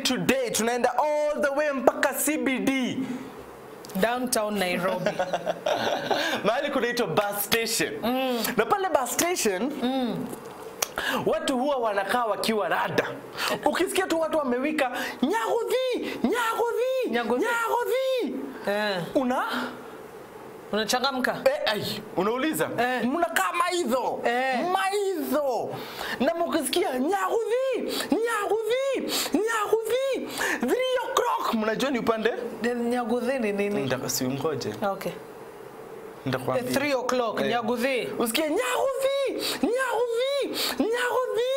today tunaenda all the way mpaka CBD downtown Nairobi. mahali kunaitwa bus station mm. na pale bus station mm. watu huwa wanakaa wakiwa rada ukisikia tu watu wamewika nyagodhi nyagodhi Nyagodhi. nyagodhi Eh, una unachangamka? Eh, ai, unauliza Eh. mnakaa maidho Eh. maidho na mukisikia nyagudhi nyagudhi nyagudhi 3 o'clock mnajua ni upande Nyaguthi ni nini? Ndaka- si ungoje Okay. ndakwambia 3 o'clock Eh. Nyaguthi. usikie nyagodhi nyagudhi nyagudhi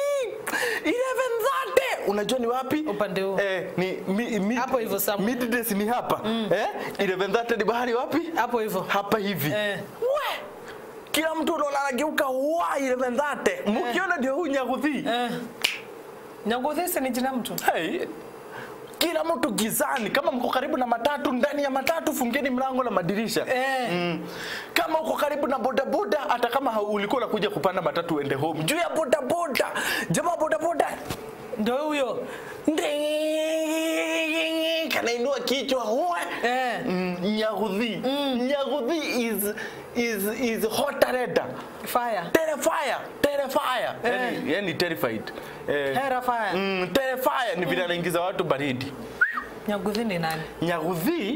11:30 unajua ni wapi Upande huu. eh, ni mi, mi, Hapo hivyo somewhere. middays ni hapa eh 11:30 ni bahari wapi Hapo hivyo. hapa hivi Eh. we kila mtu unaona anageuka wa 11:30 mkiona ndio huyu nyaguthi Eh. Nyaguthi si ni jina mtu? hey, kila mtu gizani kama mko karibu na matatu ndani ya matatu fungeni mlango na madirisha Eh. Mm. Kama uko karibu na bodaboda, hata kama hau- ulikuwa unakuja kupanda matatu uende home, juu ya bodaboda, jamaa bodaboda Ndio huyo. Nding, kanainua kichwa huwe Eh. Mm, nyagudhi nyagudhi is is is hot reda Fire. terrifier terrifier yani, yani terrified eh, Hera fire. mm, terrifier ni vile anaingiza watu baridi Nyaguthi ni nani? Nyagudhi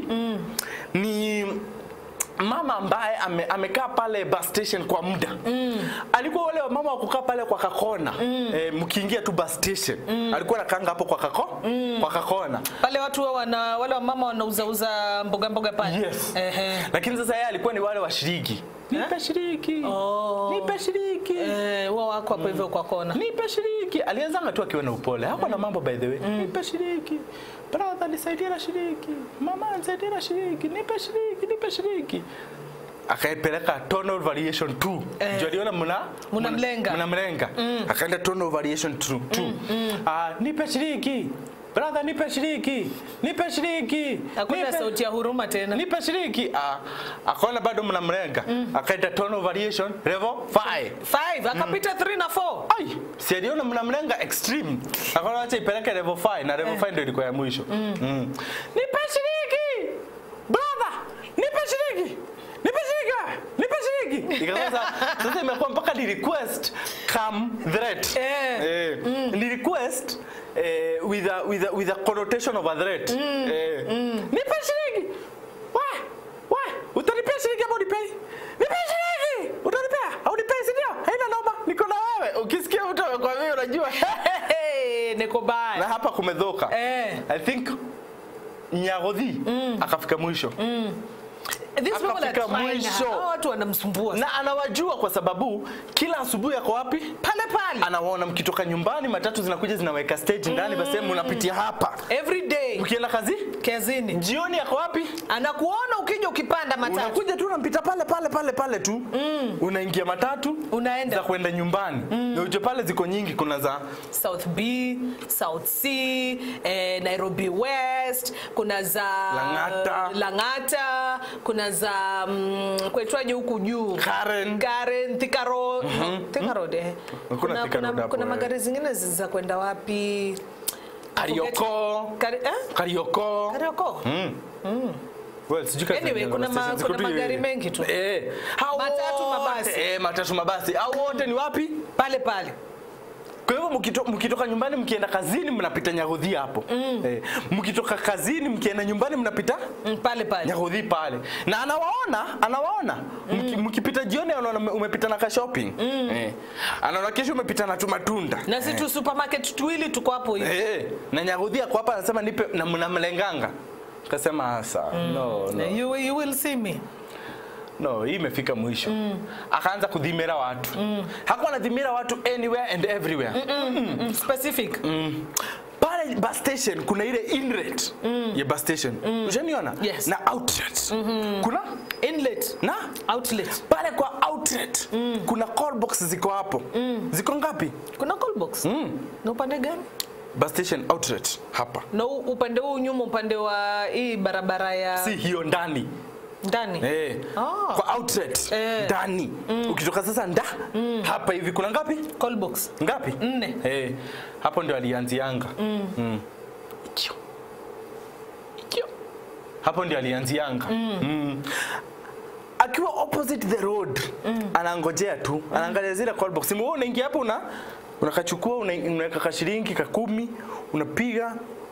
ni mama ambaye ame, amekaa pale bus station kwa muda mm. alikuwa wale wamama wa kukaa pale kwa kakona mm. e, mkiingia tu bus station mm. alikuwa anakaanga hapo kwa kako mm. kwa kakona Pale watu wa wana wale wamama wanauzauza mboga mboga pale. yes Ehe. lakini sasa yeye alikuwa ni wale washiriki nipe shiriki Oh. nipe shiriki Eh, wao wako hapo hivyo kwa kona. nipe shiriki alianzanga tu akiwa na upole hakuwa na mambo by the way nipe shiriki brother nisaidie na shiriki mama nisaidie na shiriki nipe shiriki nipe shiriki akaipeleka tonal variation 2 Eh. ndio aliona mna Mnamlenga. mnamlenga akaenda tonal variation 2 2 ah nipe shiriki brother nipe shiriki nipe shiriki Hakuna nipe- sauti ya huruma tena. nipe shiriki ah, akaona bado mnamlenga akaenda tonal variation level 5 5 akapita 3 na 4. ai si aliona mnamlenga extreme akaona acha ipeleke level 5 na level 5 ndio ilikuwa ya mwisho mm. nipe shiriki brother nipe shiriki nipe shiriki nipe shiriki ikawa sasa sasa imekuwa mpaka ni request come threat Eh. eh ni request eh, with a with a with a connotation of a threat eh nipe shiriki wa wa utanipea shiriki ama unipei nipe shiriki utanipea au unipei si ndio haina noma niko na wewe ukisikia mtu amekwambia unajua Hey, niko na baya. hapa kumedhoka Eh. i think nyagodhi akafika mwisho These people are Akafika trying. mwisho. Hawa watu wanamsumbua. na anawajua kwa sababu kila asubuhi ako wapi Pale pale. anawaona mkitoka nyumbani matatu zinakuja zinaweka stage ndani basi mnapitia hapa Every day mkienda kazi kazini. jioni ako wapi Anakuona ukija ukipanda matatu. unakuja tu unampita pale pale pale pale tu mm. unaingia matatu Unaenda. za kwenda nyumbani mm. na ujue pale ziko nyingi kuna za South B, South C, eh, Nairobi West, kuna za Lang'ata. Lang'ata, kuna za mm, kwaitwaje huku juu Karen. Karen, Thika Road, Thika Road eh. Hakuna Kuna, Thika kuna, Road hapo, kuna eh. magari zingine za kwenda wapi? Karioko Kari, eh? Karioko Karioko. Well, sijui kazi Anyway, zingine kuna za ma- station, ziko kuna tu magari hivi. mengi tu. Eh, hao Matatu, wote- mabasi. Eh, matatu mabasi. Hao wote ni wapi? Pale pale. Kwa hivyo mkito, mkitoka nyumbani mkienda kazini mnapita Nyagodhi hapo. Eh, mkitoka kazini mkienda nyumbani mnapita Mm, pale pale. Nyagodhi pale. Na anawaona, anawaona. Mki- Mkipita jioni anaona umepita na ka shopping. Eh. Anaona kesho umepita na tu matunda. Na si tu supermarket tuwili tuko hapo hivi. Eh, na Nyagodhi ako hapa anasema nipe na mnamlenganga. Kasema asa. No, no. You, you will see me. No, hii imefika mwisho. Akaanza kudhimira watu. Hakuwa anadhimira watu anywhere and everywhere. Mm, specific. Mm. Pale bus station kuna ile inlet ya bus station. Ushaniona? Yes. Na outlet. Kuna Inlet, na outlet. pale kwa outlet kuna call box ziko hapo. Ziko ngapi? Kuna call box. Na upande gani? Bus station outlet hapa. Na u- upande huu nyuma, upande wa hii barabara ya Si hiyo ndani. ndani. Eh. Ah. Kwa outlet Eh. ndani. Ukitoka sasa nda hapa hivi kuna ngapi? Call box. Ngapi? Nne. Eh. Hapo ndio alianzianga. Mm. Chiu. hapo ndio alianzianga mm. akiwa opposite the road anangojea tu anaangalia zile call box wewe unaingia hapo una unakachukua una- unaweka kashilingi ka kumi unapiga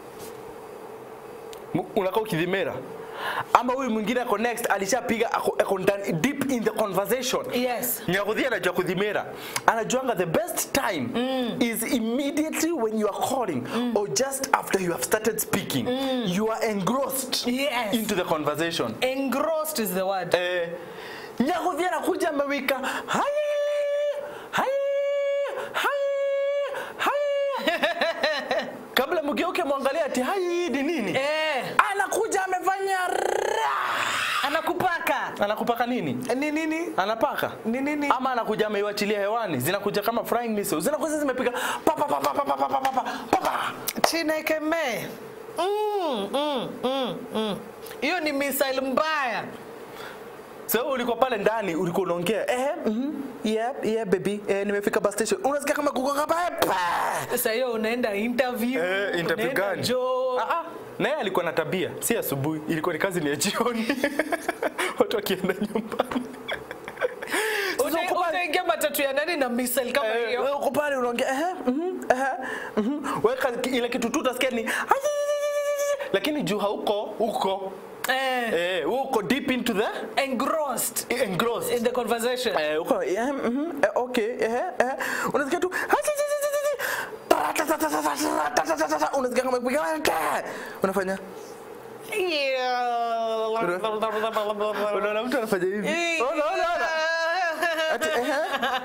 Mu- unakaa ukidhimera ama huyu mwingine ako next alishapiga ako, ako ndani deep in the conversation Yes. nyakuthia anajua kudhimera anajuanga the best time is immediately when you are calling or just after you have started speaking you are engrossed Yes. into the conversation Engrossed is the word. eh, nyakuthia anakuja amewika hai hai hai hai kabla mgeuke mwangalie ati hai ni nini Eh, anakuja amefanya ra. anakupaka. anakupaka nini Ni nini? anapaka Ni nini? ama anakuja ameiwachilia hewani zinakuja kama flying missiles zinakuja zimepiga pa pa pa pa pa pa pa pa pa pa pa Chineke me. Mm, mm, mm, mm. Hiyo ni missile mbaya. so wewe ulikuwa pale ndani ulikuwa unaongea eh mhm yep yeah baby eh nimefika bus station unasikia kama kuko kama pa Sasa hiyo unaenda interview. eh interview unaenda gani job. ah ah naye alikuwa na tabia si asubuhi ilikuwa ni kazi ni ya jioni watu wakienda nyumbani Sasa Una- uko pale- Unaingia matatu ya nani na missile kama Eh, hiyo? wewe uko pale unaongea eh mhm eh mhm weka ile kitu tu utasikia ni lakini juu hauko huko Eh, eh uko deep into the engrossed engrossed in the conversation. eh uko eh mhm eh, okay eh eh unasikia tu unasikia kama kupiga unafanya unaona mtu anafanya hivi unaona unaona ati eh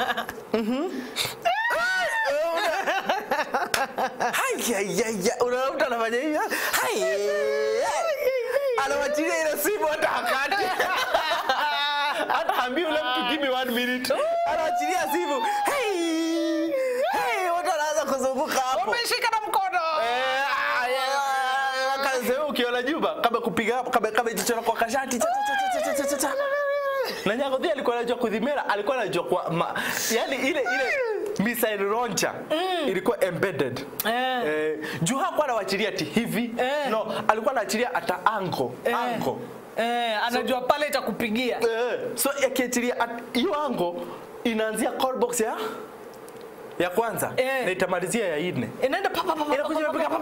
Hayayaya, unaona mtu anafanya hivi hai anawachilia ile simu hata hakati hata hambi ule mtu give me one minute anawachilia simu hey hey watu wanaanza kuzunguka hapo Umeshika na mkono. Eh, ah, yeah, yeah, yeah, kazi wewe ukiona juba kama kupiga hapo kama kama jicho kwa kashati cha, cha, cha, cha, cha, cha, cha. na Nyagodhi alikuwa anajua kudhimera alikuwa anajua kwa ma, yani ile ile missile launcher ilikuwa embedded Eh. eh, juu hakuwa anawachilia ati hivi Eh. no alikuwa anawachilia hata ango Eh. ango Eh, anajua pale itakupigia. eh, so akiachilia at- hiyo ango inaanzia call box ya ya kwanza Eh. na itamalizia ya nne Inaenda pa pa pa pa. inakuja pa, pa, inapiga pa.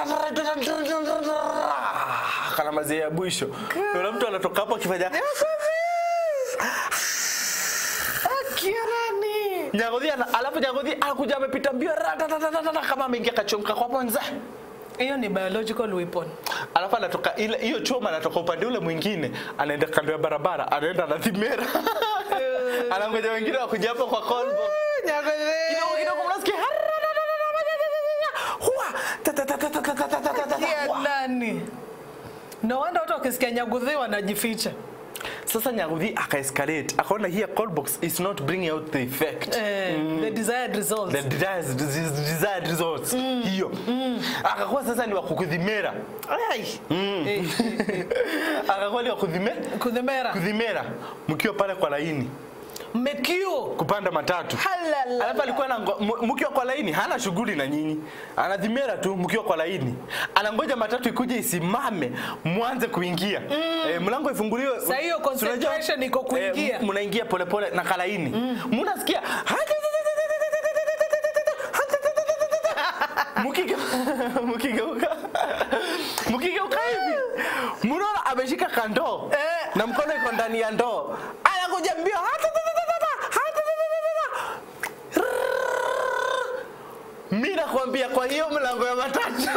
kana mazia ya mwisho kuna mtu anatoka hapo akifanya Kirani. nyagodhi ana- alafu nyagodhi anakuja amepita mbio ratatatatata, kama ameingia kachomka kwa ponza Hiyo ni biological weapon. alafu anatoka ile hiyo choma anatoka upande ule mwingine anaenda kando ya barabara anaenda anathimera anangoja wengine wakuja hapo kwa kolbo kidogo kidogo mnasikia huwa tatatatatatatatata, Ya huwa. nani? No wonder watu wakisikia nyagudhi wanajificha. sasa nyagodhi akaescalate akaona here call box is not bringing out the effect Eh, the desired results. the desired, desired results hiyo akakuwa sasa ni wakukudhimera Ai. Eh, eh, eh. akakuwa ni wakudhime Kudhemera. kudhimera mkiwa pale kwa laini Mekio. kupanda matatu Halala. alafu alikuwa na mkiwa kwa laini hana shughuli na nyinyi anadhimera tu mkiwa kwa laini anangoja matatu ikuje isimame mwanze kuingia eh, mlango ifunguliwe Sa hiyo concentration iko kuingia. eh, mnaingia polepole na kalaini mnasikia Mukige- mukigeuka mukigeuka hivi mnaona ameshika kandoo Eh. na mkono iko ndani ya ndoo anakuja mbio mi nakwambia kwa hiyo mlango ya matatu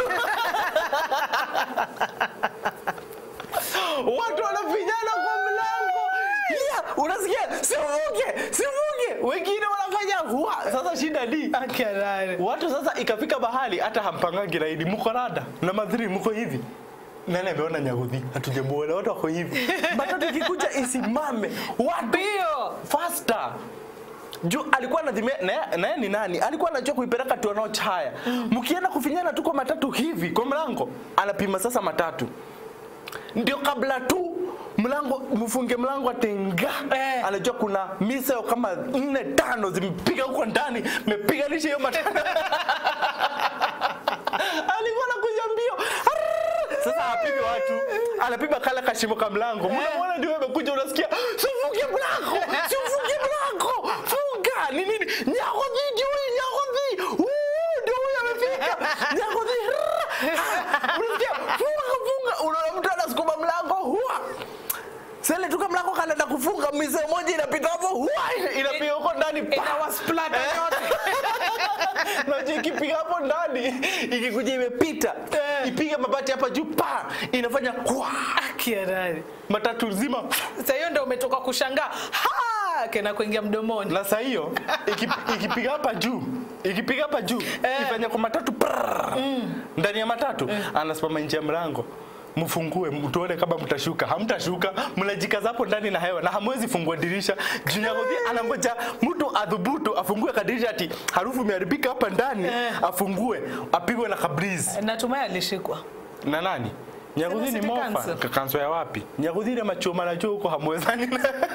watu wanafinyana kwa mlango yeah, unasikia sivuke sivuke wengine wanafanya hua sasa shida ni Akilale. watu sasa ikafika mahali hata hampangangi laini mko rada na madhiri mko hivi nani ameona nyagodhi hatujamuona watu wako hivi matatu ikikuja isimame watu Bio. faster juu alikuwa anadhimia na na yeye ni nani alikuwa anajua kuipeleka tuanao chaya mkienda kufinyana tu kwa matatu hivi kwa mlango anapima sasa matatu ndio kabla tu mlango mfunge mlango atenga Eh. anajua kuna miseo kama nne tano zimepiga huko ndani mepiganisha hiyo matatu alikuwa anakuja mbio Arrrr! sasa apigi watu anapiga kala kashimo ka mlango mnaona ndio amekuja unasikia sifunge mlango sifunge mlango funga ni nini nyagodhi ndio huyu nyagodhi Uu, ndio huyu amefika nyagodhi rrrr. unasikia funga funga unaona mtu anasukuma mlango huwa sele tuka mlango kanaenda kufunga mise moja inapita hapo huwa inapiga huko ndani pa. inawasplata yote Unajua ikipiga hapo ndani ikikuja imepita ipige mabati hapa juu pa inafanya kwa kiarari matatu nzima sasa hiyo ndio umetoka kushangaa ha kena kuingia mdomoni na saa hiyo iki- ikipiga hapa juu ikipiga hapa juu Eh. ifanya kwa matatu prrrr. ndani ya matatu anasimama nje ya mlango mfungue mtuone kama mtashuka hamtashuka mnajikaza hapo ndani na hewa na hamwezi fungua dirisha junyagodhi anangoja mtu adhubutu afungue kadirisha ati harufu imeharibika hapa ndani afungue apigwe na kabrizi natumai alishikwa na nani nyagodhi ni City mofa Council. kanso ya wapi nyagodhi ile machoma na huko hamwezani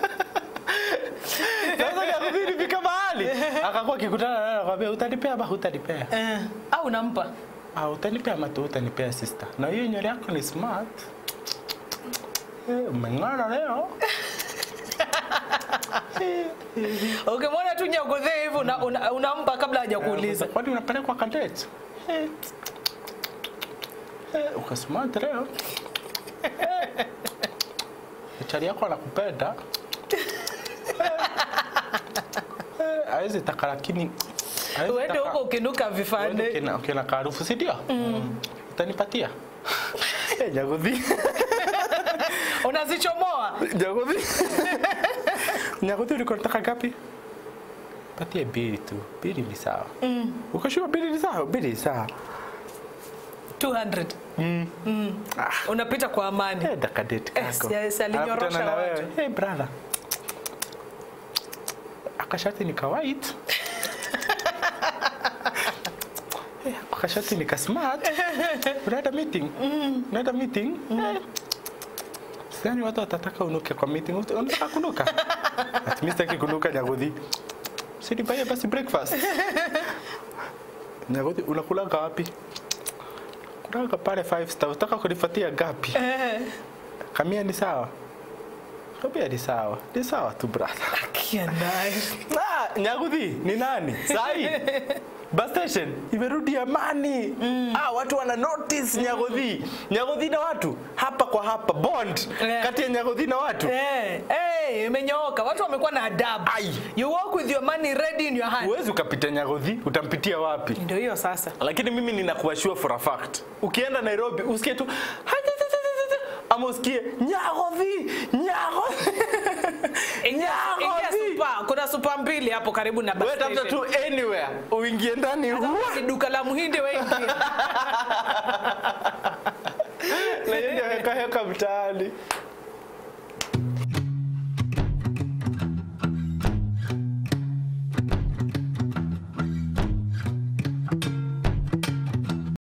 sasa nyagodhi ilifika mahali akakuwa akikutana naye anakwambia utanipea ama hutanipea eh, au unampa ah utanipea ama tu utanipea sister na hiyo nywele yako ni smart Eh, umeng'ara leo ukimwona tu nyagodhe hivi una, una, unampa kabla hajakuuliza kwani unapelekwa kadet Eh. Eh, uko smart leo Eh. chali yako anakupenda Eh, hawezi taka lakini hawezi uende taka- huko ukinuka Uende vifande ukiona- ukiona kaarufu si ndio utanipatia Eh, Nyagodhi unazichomoa Nyagodhi Nyagodhi ulikuwa unataka gapi patie bili tu bili ni sawa ukashua bili ni sawa bili ni sawa 200 Ah. unapita kwa amani Eh, dakadeti Yes, kako yes, alinyorosha Anakutana na wewe. watu. Hey, brother akashati ni kawait Eh, akashati ni kasmart unaenda meeting unaenda meeting Eh. sidhani watu watataka unuke kwa meeting Ut- unataka kunuka ati mimi sitaki kunuka nyagodhi sinipaie basi breakfast nyagodhi unakulaga wapi kulaga pale five star utaka kunifatia gapi kamia ni sawa kamia ni sawa ni sawa tu brother kianaye ah, nyaguthi ni nani sai bus station imerudi amani ah, watu wana notice nyaguthi nyaguthi na watu hapa kwa hapa bond Eh. kati ya nyaguthi na watu Eh, eh, imenyooka watu wamekuwa na adabu Ai. you walk with your money ready in your hand huwezi ukapita nyaguthi utampitia wapi ndio hiyo sasa lakini mimi ninakuwa sure for a fact ukienda nairobi usikie tu ama usikie nyagothi nyagothi ingia nyagothi supa kuna supa mbili hapo karibu na bus wewe tafuta station. tu anywhere uingie ndani huwa Ni duka la mhindi wengi na yeye heka heka mtaani